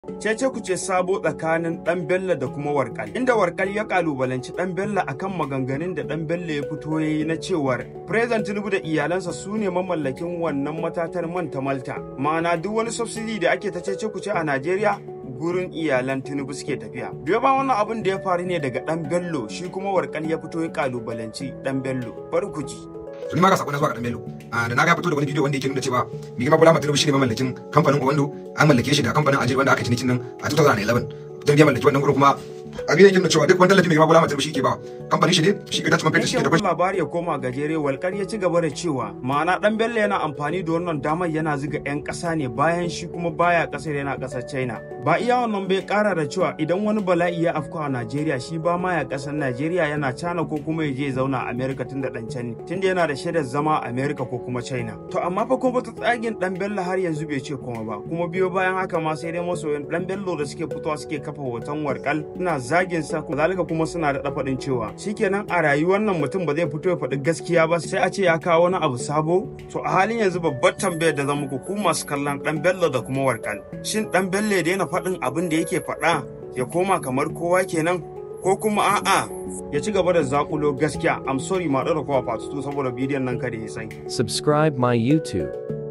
Cece ku ce sabo tsakanin ɗan Bello da kuma Warkal. Inda Warkal ya kalubalanci ɗan Bello akan maganganun da ɗan Bello ya fito ya yi na cewar President Tinubu da iyalansa su ne mamallakin wannan matatar man ta Malta. Ma'ana duk wani subsidy da ake ta cece ku ce a Najeriya gurin iyalan Tinubu suke tafiya. Biyo ba wannan abin da ya faru ne daga ɗan Bello shi kuma Warkal ya fito ya kalubalanci ɗan Bello. Bari ku ji. to ni ma ga sako na zuwa ga dan Bello da na ga fito da wani bidiyo wanda yake nuna cewa mai girma Bola Tinubu shine mamallakin kamfanin Owando an mallake shi da kamfanin Ajir wanda aka cinikin nan a 2011 don ya mallaki wannan gurin kuma abin yake nuna cewa duk wani tallafi mai girma Bola Tinubu shi ke ba kamfanin shi ne shi ke dace man fetur shi ke da Yankin labari ya koma gajere walkar ya ci gaba da cewa ma'ana dan Bello yana amfani da wannan damar yana ziga 'yan ƙasa ne bayan shi kuma baya ƙasar yana ƙasar China. Ba iya wannan bai ƙara da cewa idan wani bala'i ya afka a Najeriya shi ba ma ya ƙasar Najeriya yana China ko kuma ya je ya zauna a America tunda dan can ne tunda yana da shaidar zama a America ko kuma China. To amma fa kuma ta tsagin dan Bello har yanzu bai ce kuma ba kuma biyo bayan haka ma sai dai masoyan dan Bello da suke fitowa suke kafa hoton warkal suna zagin sa kuma zalika kuma suna da faɗin cewa shikenan a rayuwar nan mutum ba zai fito ya faɗi gaskiya ba sai a ce ya kawo wani abu sabo to a halin yanzu babbar tambayar da zan muku ku masu kallon dan bello da kuma warkal shin dan bello ya daina faɗin abin da yake faɗa ya koma kamar kowa kenan ko kuma a'a ya ci gaba da zakulo gaskiya i'm sorry ma da kowa fatutu saboda bidiyon nan kada ya sai Subscribe my YouTube.